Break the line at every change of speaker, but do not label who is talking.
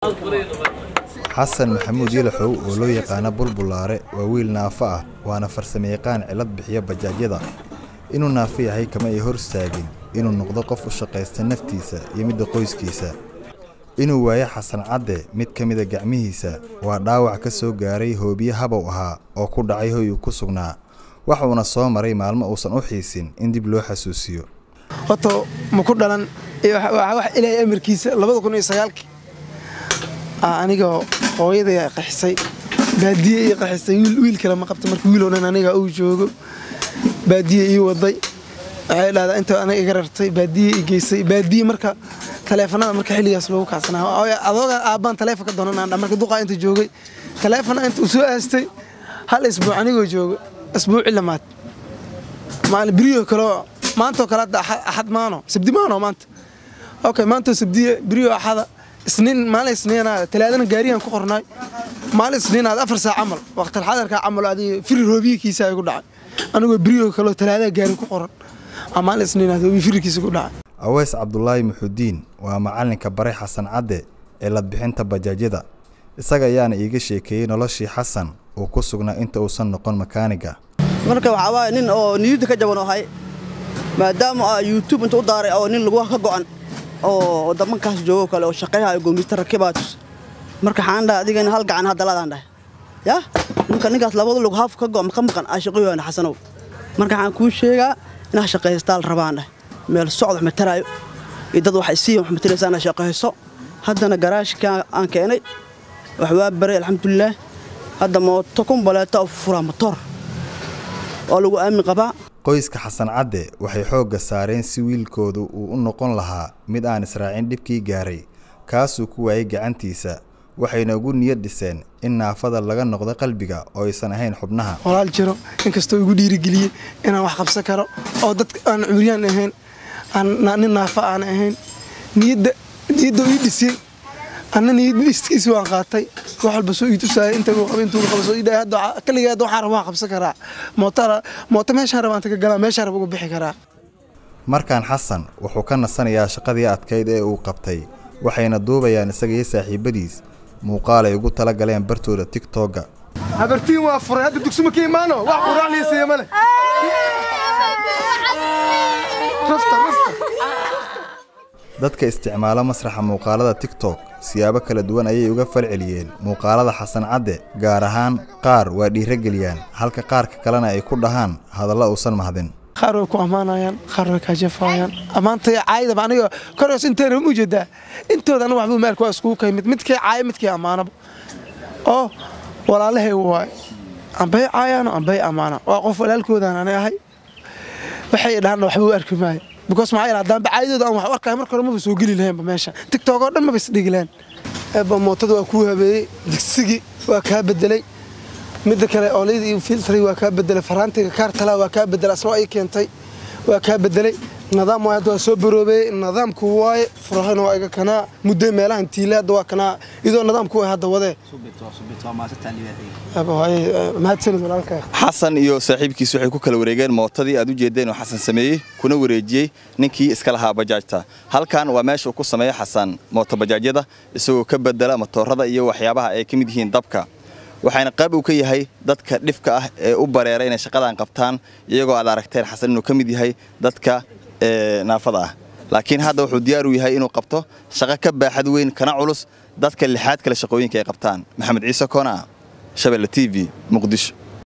xasan maxamuud yalaxow oo loo yaqaano bulbulaare waa wiil naafo ah waana farsamayaqaan cilad bixiya bajaajyada inuu naafo yahay kama ay hor istaagin inuu noqdo qof u shaqaysta naftiisa iyo midda qoyskiisa inuu waayo xasan cadde mid ka mida gacmihiisa waa dhaawac ka soo gaaray hoobiye habow ahaa oo ku dhacay hoy uu ku sugnaa waxuuna soo maray maalmo uusan u xiisin in dib loo xasuusiyo
horta ma ku dhalan wax ilaahay amarkiisa labada kun iyo sagaalkii anigoo hooyaday qaxisay baadiye ii qaxisay wiil kale ma qabta marka wiiloo dhan aniga uu joogo baadiye ii waday waxay dhahdaa inta aniga iga rartay baadiye ii geysay baadiye marka taleefanada marka xilligaas loogu kacsanaa adooga aabbaan taleefon ka doonanaa marka duqaa inta joogay taleefona inta uu soo aastay hal isbuuc anigoo joogo isbuuci lamaad maalin beriyo kaleo maantoo kale hadda axad maano sabdi maano maanta okay maantoo sabdiye beriyo axada isniin maalin isniinaad talaadana gaariyan ku qornaay maalin isniinaad afar saac camal waqtal xadarka camal adiga firir hoobiyikiisa igu dhacay anigoo beriyo kaleo talaadada gaari ku qoran maalin isniinaad hoobiyi firirkiisa igu dhacay
aweys cabdulaahi muxudiin waa macalinka baray xasan cadde ee ladbixinta bajaajyada isaga ayaana iiga sheekeeyey noloshii xasan uu ku sugnaa inta uusan noqon makaaniga
marka waxaa waaye nin oo niyadda ka jaban ahay maadaama aa yuutub inta u daaray oo nin lagu ka go'an oo waddamankaas joogo kale oo shaqayhayo goomiyuutar rakibaatus marka waxaan dhahay adigana hal gacan haddaladaan dhahay yaa ninka ninkaas labada lug haaf ka go'an ka maqan aa shaqayoan xasanow marka waxaan kuu sheegaa inaa shaqaystaa la rabaan dhahay meel socod wax mataraayo iyo dad wax isiiya wax mataraysa inaa shaqayso haddana garaashka aan keenay wax waa baray alxamdulilaah hadda mooto kumbaleeta oo furaa motoor oo lagu aamin qabaa
qoyska xasan cadde waxay xoogga saareen si wiilkoodu uu u noqon lahaa mid aan israacin dhibkii gaaray kaasuu ku waayay gacantiisa waxayna ugu niyad dhiseen in naafada laga noqdo qalbiga oo aysan ahayn xubnaha
walaal jiro inkastoo igu dhiirigeliyey inaan wax qabsan karo oo dad aan cumriyaan ahayn nin naafa aan ahayn niyadda niyadda ii dhisay anna niyaddiskiisi waan qaatay wax walba soo ii tusaayay inta uu qabo intuu qabo soo ii dhahay hadda kaliya hadda waxaan rabaa waan qabsan karaa mootara mooto meeshaan rabaan taga galaa meeshaan raba uga bixi karaa
markaan xasan wuxuu ka nasanayaa shaqadii adkayd ee uu qabtay waxayna duubayaan isaga iyo saaxiibadiis muuqaal ay ugu tala galeen bartooda tigtogga
habartiin waa furay hadda dugsuma ka imaano wax quraacliisiiya male
dadka isticmaala masraxa muuqaalada tigtok siyaabo kala duwan ayay uga falceliyeen muuqaalada xasan cadde gaar ahaan qaar waa dhiirageliyaan halka qaarka kalena ay ku dhahaan hadallo uusan mahdin
qaar way ku ammaanayaan qaar way kaajafaayaan ammaantay caayadaba aniga koreos inteena u jeedaa intooda aniga waxbuu maalka waa iskugu kaymid midkii caaya midkii ammaanaba oo walaalahay waay ambay caayaano ambay ammaana waa qof walaalkoodaan ani ahay waxay dhahaan waxba u arki maayo because maxaa yeelay haddaan bacaydooda aan wax u arkaayo marka hore maba soo geli lahaynba meesha tiktok oo dhan maba isdhigi lahayn eebba mootada waa kuu habeeyey digsigii waa kaa bedelay midda kale oolayda iyo filtray waa kaa bedelay faraantiga kaartala waa kaa bedelay asna ay keentay waa kaa bedelay nidaam waay hadda waa soo baroobeeyey nidaamku waaye furahana waa iga kanaa muddo meelahan tiile hadda waa kanaa iyadoo nidaamku way hadda wadee mahadsanid walaalkaa
xasan iyo saaxiibkiis waxay ku kala wareegeen mootadii aad u jeedeen oo xasan sameeyey kuna wareejiyey ninkii iska lahaa bajaajta halkan waa meesha uu ku sameeya xasan mooto bajaajyada isagoo ka bedela matoorada iyo waxyaabaha ay ka mid yihiin dabka waxaana qayb uu ka yahay dadka dhifka ah ee u bareera inay shaqadan qabtaan iyagoo aad aragteen xasan inuu ka mid yahay dadka naafada ah laakiin hadda wuxuu diyaar u yahay inuu qabto shaqo ka baaxad weyn kana culus dadka lixaad kale shaqooyinka ay qabtaan maxamed ciise koona shabelle t v muqdisho